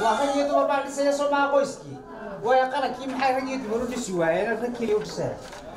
waa rag iyo dumar baa dhisaya soo maha qoyskii waayo qarankii maxay rag iyo dumar u dhisi waayeen rag keliya u dhisaya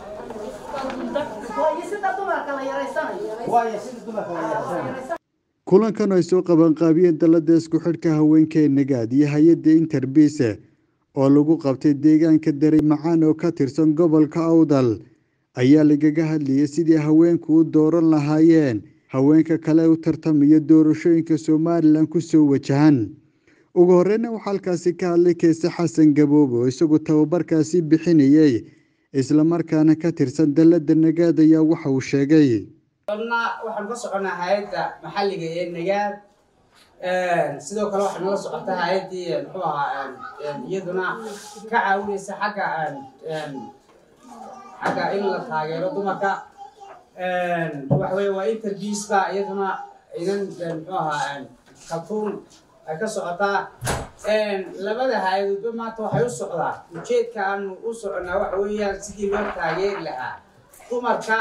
waayo sida dumarka la yaraysanaya kulankan ay soo qabanqaabiyeen dalada isku xidhka haweenka ee nagaad iyo hay-adda interbise oo lagu qabtay deegaanka daray macaan oo ka tirsan gobolka awdal ayaa lagaga hadlayay sidii haweenku u dooran lahaayeen haweenka kale u tartamaya doorashooyinka somalilan kusoo wajahan ugu horeyna waxaa halkaasi ka hadlay keese xasan gaboobe oo isagu tababarkaasi bixinayay islamarkaana ka tirsan dalada nagaad ayaa waxa uu sheegay qodna waxaan ka soconaa hay-adda maxalliga ee nagaad sidoo kale waxaa nala socota hay-addii muxuu ahaa iyaduna ka caawinaysa xagga xagga in la taageero dumarka waxa weye waa interviews ba iyaduna inan muxuu ahaa kaltuun ay ka socotaa labada hay-adoodba maanta waxay u socdaa ujeedka aanu u soconaa waxa weeyaan sidii loo taageeri lahaa dumarka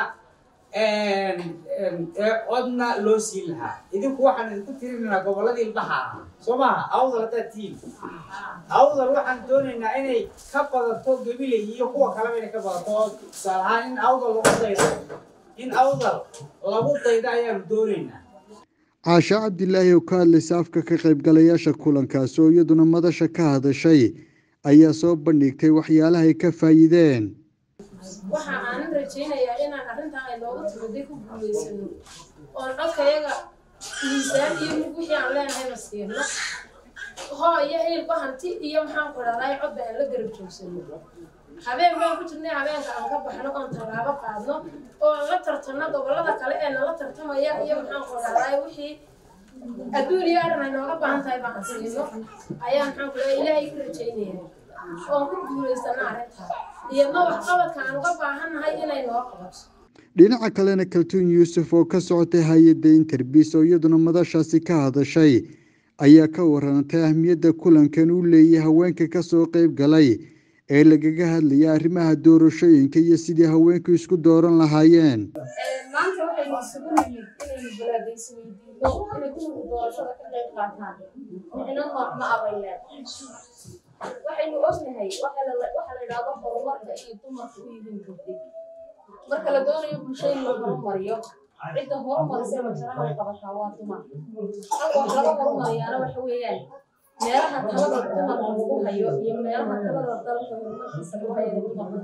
ee codna loo siin lahaa idinku waxaan idinku tirinaynaa gobolladii ilbaha ahaa soo maaha awdal haddaad tihiin awdal waxaan doonaynaa inay ka badato gabilay iyo kuwa kaleba inay ka badato oo tusaale ahaan in awdal lagu daydo in awdal lagu daydo ayaanu doonaynaa caasha cabdilaahi oo ka hadlaysa afka ka qaybgalayaasha kulankaasi oo iyaduna madasha ka hadashay ayaa soo bandhigtay waxyaalaha ay ka faa'iideen waxa aanan rajaynayaa inaan arrintan ay nooga timaday ku guulaysano oon codkayaga miisaan iyo mid wixii aan leenahayba siino hoo iyo hilba hanti iyo maxaan ku dhahday codba aan la garab joogsano habeen baan ku jirnay habeenka aan ka baxno oon tallaabo qaadno oo la tartanno gobollada kale ee nala tartamaya iyo maxaan ku dhahday wixii adduun iyo arrin ay nooga baahan tahay baan siino ayaa maxaan ku dhahay ilaahay ka rajaynaya oon ku guulaysano arrintaa iyadna waxqabadka aan uga baahannahay inay noo qabato dhinaca kalena kaltuun yuusuf oo ka socotay hay-adda interbis oo iyaduna madashaasi ka hadashay ayaa ka warantay ahmiyadda kulankan uu leeyahay haweenka kasoo qeyb galay ee lagaga hadlaya arrimaha doorashooyinka iyo sidii haweenku isku dooran lahaayeen maanta waxaynu isugu nimid inaynu balaadaysi weydiino inay dumarku doorashada ka qayb qaataan micno ma abayleen waxaynu ognahay waxa la yidhaahdo horumarka iyo dumarka u yihiin gabdhay marka la doonayo bulsho in la horumariyo cidda horumarisa wajaraha qabataa waa dumar halka wax laga horumariyaana waxa weeyaan meelaha talada dumarka lagu hayo iyo meelaha talada dalka horumarkiisa lagu hayo dumarka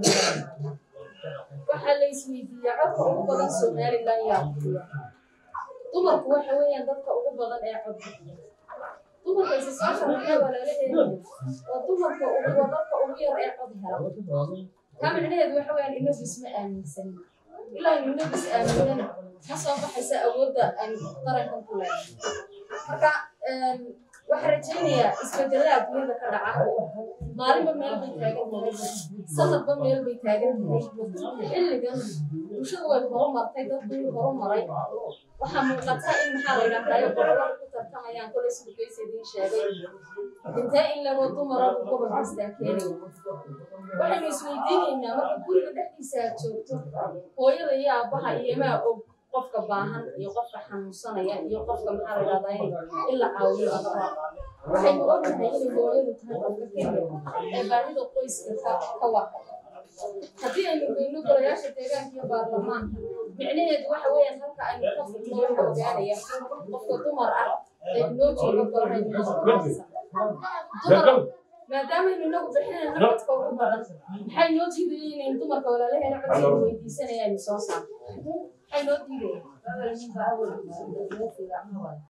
waxaa la isweydiiyaa codka ugu badan somalilan yaa bixiya dumarku waxa weeyaan dadka ugu badan ee cod bixiya dumarka isa soo sharaxay waa lala eegaya waa dumarka ugu waa dadka ugu yar ee cod hela taa micnaheedu waxa weeyaan inagu isma aaminsan ilaa aynu inagu is aaminana ma soo baxaysa awoodda aan qarankan ku leenahay marka waxaan rajaynayaa isbedelada adduunyada ka dhaca maalinba meel bay taagan tahay sanadba meel bay taagan tahay xilligan bulshadu way horumartay dadku wuu horumaray waxaa muuqata in maxaa la yidhahdayo gobolada ku tartamayaan kolay siduu kaysa idiin sheegay intee in lago dumara buu gobol kastaa keenaya waxaynu isweydiinaynaa marka guriga dhexdiisa aad joogto hooyada iyo aabbaha iyomaa og qofka baahan iyo qofka xanuunsanaya iyo qofka maxaa la yidhahdaa in la caawiyo adaba waxaynu ognahay inay hooyadu tahay qofka keliya ee baahida qoyska ka waka haddii aynu geyno golayaasha deegaanka iyo baarlamaanka micnaheedu waxa weeyaan halka aynu ka furno waxa ogaanaya qofka dumar ah ee inoo jooga golahaynu dumar maadaamaynu inagu bixinayno codka ugu badan maxay noo diidaya inaynu dumarka walaalaheena codkeenu weydiisanayaynu soo saarno maxay noo diidaya